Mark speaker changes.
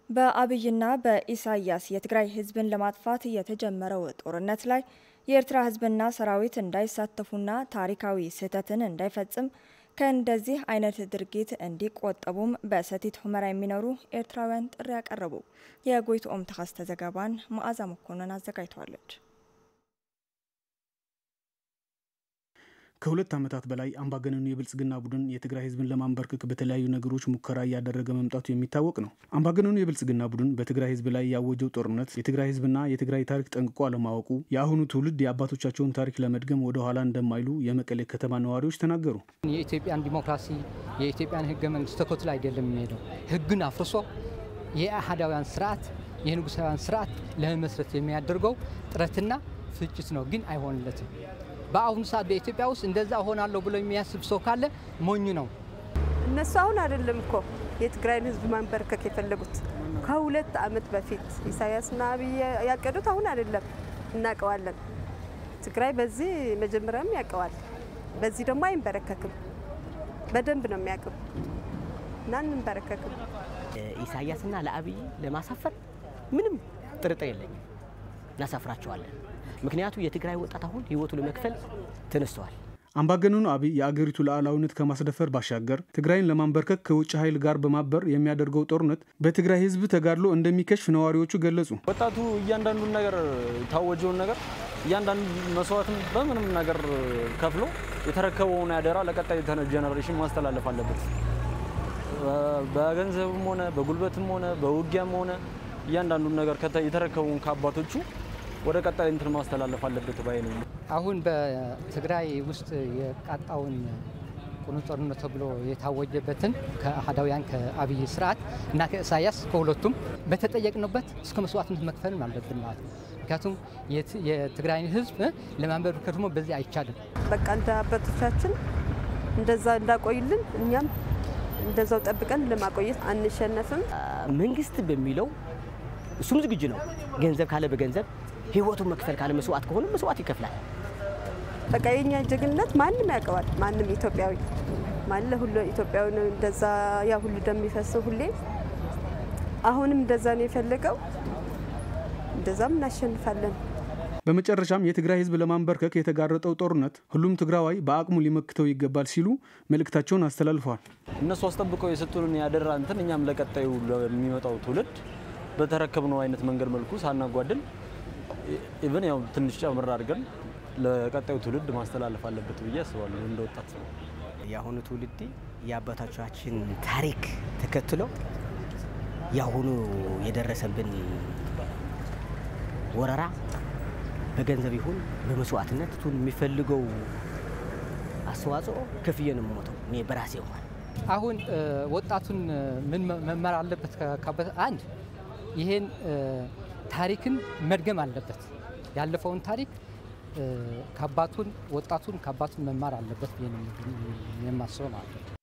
Speaker 1: በአብይና በኢሳያስ የትግራይ ህዝብን ለማጥፋት የተጀመረው ጦርነት ላይ የኤርትራ ህዝብና ሰራዊት እንዳይሳተፉና ታሪካዊ ስህተትን እንዳይፈጽም ከእንደዚህ አይነት ድርጊት እንዲቆጠቡም በሰቲት ሁመራ የሚኖሩ ኤርትራውያን ጥሪ ያቀረቡ። የጎይትኦም ተከስተ ዘገባን መዓዛ መኮንን አዘጋጅተዋለች።
Speaker 2: ከሁለት ዓመታት በላይ አምባገነኑ የብልጽግና ቡድን የትግራይ ህዝብን ለማንበርከክ በተለያዩ ነገሮች ሙከራ እያደረገ መምጣቱ የሚታወቅ ነው። አምባገነኑ የብልጽግና ቡድን በትግራይ ህዝብ ላይ ያወጀው ጦርነት የትግራይ ህዝብና የትግራይ ታሪክ ጠንቅቆ አለማወቁ የአሁኑ ትውልድ የአባቶቻቸውን ታሪክ ለመድገም ወደ ኋላ እንደማይሉ የመቀሌ ከተማ ነዋሪዎች ተናገሩ።
Speaker 3: የኢትዮጵያን ዲሞክራሲ የኢትዮጵያን ህገ መንግስት ተከትሎ አይደለም የሚሄደው ህግን አፍርሶ የአህዳውያን ስርዓት የንጉሳውያን ስርዓት ለመመስረት የሚያደርገው ጥረትና ፍጭት ነው፣ ግን አይሆንለትም። በአሁኑ ሰዓት በኢትዮጵያ ውስጥ እንደዛ እሆናለሁ ብሎ የሚያስብ ሰው ካለ ሞኝ ነው።
Speaker 4: እነሱ አሁን አይደለም እኮ የትግራይን ህዝብ ማንበርከክ የፈለጉት ከሁለት ዓመት በፊት ኢሳያስና አብይ ያቀዱት አሁን አይደለም፣ እናውቀዋለን። ትግራይ በዚህ መጀመሪያም ያውቀዋል፣ በዚህ ደግሞ አይንበረከክም። በደንብ ነው የሚያውቅም እና እንንበረከክም።
Speaker 5: ኢሳያስና ለአብይ ለማሳፈር ምንም ጥርጥር የለኝም፣ እናሳፍራቸዋለን። ምክንያቱ የትግራይ ወጣት አሁን ህይወቱ ለመክፈል ተነስተዋል።
Speaker 2: አምባገነኑ አብይ የአገሪቱ ሉዓላዊነት ከማስደፈር ባሻገር ትግራይን ለማንበርከክ ከውጭ ኃይል ጋር በማበር የሚያደርገው ጦርነት በትግራይ ህዝብ ተጋድሎ እንደሚከሽፍ ነዋሪዎቹ ገለጹ።
Speaker 6: ወጣቱ እያንዳንዱን ነገር የታወጀውን ነገር እያንዳንዱ መስዋዕትም በምንም ነገር ከፍሎ የተረከበውን ያደራ ለቀጣይ ጀነሬሽን ማስተላለፍ አለበት። በገንዘብም ሆነ በጉልበትም ሆነ በውጊያም ሆነ እያንዳንዱን ነገር የተረከበውን ከአባቶቹ ወደ ቀጣይ እንትን ማስተላለፍ አለበት ባይ ነኝ።
Speaker 3: አሁን በትግራይ ውስጥ የቃጣውን ቁኑ ጦርነት ተብሎ የታወጀበትን ከአህዳውያን ከአብይ ስርዓት እና ከኢሳያስ ከሁለቱም በተጠየቅንበት እስከ መስዋዕትነት መክፈልም አለብን ማለት ነው። ምክንያቱም የትግራይን ህዝብ ለማንበርከክ ደግሞ በዚህ አይቻልም።
Speaker 4: በቃ እንደ አባቶቻችን እንደዛ እንዳቆይልን እኛም እንደዛው ጠብቀን ለማቆየት አንሸነፍም።
Speaker 5: መንግስት በሚለው እሱም ዝግጁ ነው። ገንዘብ ካለ በገንዘብ ህይወቱን መክፈል ካለ መስዋዕት ከሆነ መስዋዕት ይከፍላል።
Speaker 4: በቃ የኛ ጀግንነት ማንም ያውቀዋል። ማንም ኢትዮጵያዊ ማለ ሁሉ ኢትዮጵያዊ ነው። እንደዛ ያ ሁሉ እንደሚፈሰው ሁሌ አሁንም እንደዛ ነው የፈለገው። እንደዛም እናሸንፋለን።
Speaker 2: በመጨረሻም የትግራይ ህዝብ ለማንበርከክ የተጋረጠው ጦርነት ሁሉም ትግራዋይ በአቅሙ ሊመክተው ይገባል ሲሉ መልእክታቸውን አስተላልፈዋል።
Speaker 6: እነሱ አስጠብቀው የሰጡንን ያደራ እንትን እኛም ለቀጣዩ ለሚመጣው ትውልድ በተረከብነው አይነት መንገድ መልኩ ሳናጓድል ኢቨን ያው ትንሽ ጨምር አድርገን ለቀጣዩ ትውልድ ማስተላለፍ አለበት ብዬ አስባለሁ። እንደ ወጣት
Speaker 5: የአሁኑ ትውልድ የአባቶቻችን ታሪክ ተከትሎ የአሁኑ የደረሰብን ወረራ በገንዘብ ይሁን በመስዋዕትነት ቱን የሚፈልገው አስተዋጽኦ ከፍዬ ነው የምሞተው እኔ በራሴ እንኳን
Speaker 3: አሁን ወጣቱን ምን መማር አለበት? አንድ ይሄን ታሪክን መድገም አለበት። ያለፈውን ታሪክ ከአባቱን ወጣቱን ከአባቱን መማር አለበት ብዬ ነው የማስበው ማለት ነው።